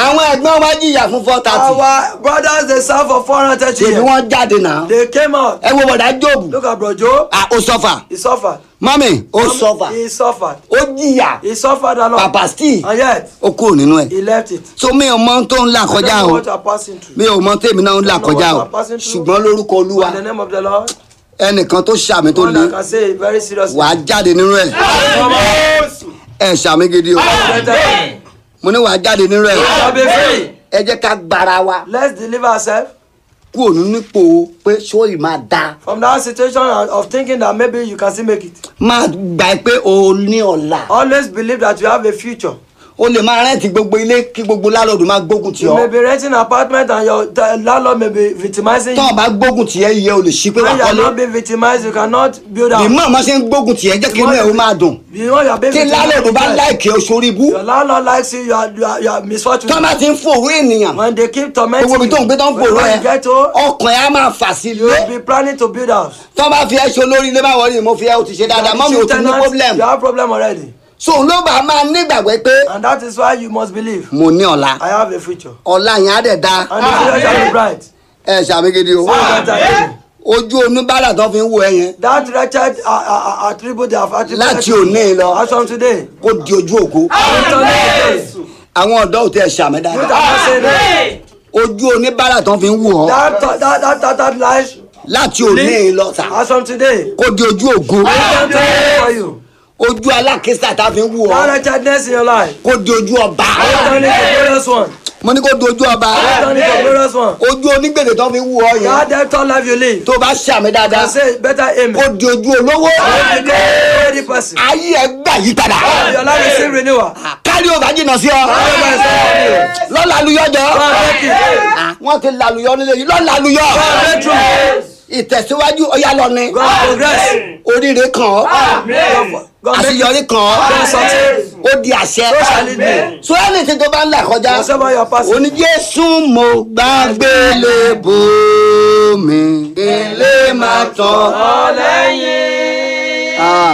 àwọn ẹ̀gbọ́n wa jìyà fún four thirty Our brothers they serve for 430 ṣèbí years. wọ́n jáde náà They came out. ẹ wo bọ̀dá jóòbù Look at bro Joe. Ah, ó sọ́fà He suffered. mọ́mì ó sọ́fà He suffered. ó jìyà He suffered a lot. pàpà steve And yet, ó kúrò nínú ẹ̀ he left it. so mi ò mọ tó ń là I kọjá don't know o what you are passing through. mi ò mọ tèmi náà ń là I don't know kọjá o what you are passing through. ṣùgbọ́n lórúkọ olúwa In the name of the Lord, ẹnìkan tó ṣàmì tó one le that can say it very seriously. wàá jáde nínú ẹ̀ ẹ ṣàmì gidi o Better. mo ní wàá jáde nínú ẹ̀ Shall be free. ẹ jẹ́ ká gbára wa Let's deliver ourselves kúrò nínú ipò pé sóyì máa da from that situation of thinking that maybe you can still make it. máa gbà pé o ní ọ̀la Always believe that you have a future. o lè máa rẹ́ǹtì gbogbo ilé kí gbogbo lálọ́dún máa gbógun tì You may ọ́ be renting an apartment and your the landlord may be victimizing tọ́ ọ you. bá gbógun tì ẹ́ iye o lè ṣí pé wà When you are kọ́lé not being victimized, you cannot build bí up. mọ̀ ọ́n ṣe ń gbógun tì ẹ́ jẹ́ kí inú ẹ̀ ó máa dùn You know you are being tí lálọ́dún bá victimized. láìkè o sórí ibú Your landlord likes you, you are, you are, you are misfortunate. tọ́ bá ti ń fòrú ènìyàn When they keep tormenting gbogbo ibi tó ń gbé tó ń fòrú when ẹ you get home, ọkàn ẹ á máa fà sí you ilé will be planning to build house. tọ́ bá fi ẹ́ ṣe olórí ilé báwọ̀ rí mo fi ẹ́ o ti ṣe dáadáa mọ́ mi ò Chief ti ní tenant, problem You have problem already. so ló bá máa nígbàgbọ́ pé And that is why you must believe. mo ní ọ̀la I have a future. ọ̀la yẹn á dẹ̀ da And the future shall be bright. ẹ ṣàmìgidi o So that, ojú oníbàárà tó fi ń wo ẹ yẹn that wretched uh, uh, uh, attribute they have attributed Láti to you. òní lọ. As from today. kó di ojú ògo Return today. àwọn ọ̀dọ́ ò tẹ ṣàmì You that dáadáa are saying that. ojú oníbàárà tó fi ń wò ọ́ That that that that, that life. láti òní lọ sà As from today. kó di ojú ògo Return today for you. ojú alákísà tá fi ń wò That ọ́ wretchedness in your life. kó di ojú ọba Return it to glorious one. mo ní kó di ojú ọba Return it to glorious one. ojú onígbèdè tó fi ń wò ọ́ yẹn That debtor life you live. tó bá ṣàmì I dáadáa say better aim. kó di ojú olówó You become a ready person. ayé ẹ gbà yí padà Your life is still renewal. kárí ò bá jìnnà sí ọ Whatever is done for you. lọ́la aluyọ́jọ́ God make it. wọ́n ti laluyọ́ nílé yìí lọ́la aluyọ́ God make true. ìtẹ̀síwájú ọ̀yá lọ ni God progress. oríire kàn ọ́ God- God make àṣeyọrí kàn ọ́ God succeed. ó di àṣẹ So shall it be. so anything tó bá ń là kọjá Whatever you are passing. òní jésù mo gbàgbé lè bò mí ilé máa tán. Ọlẹ́yin. Ah.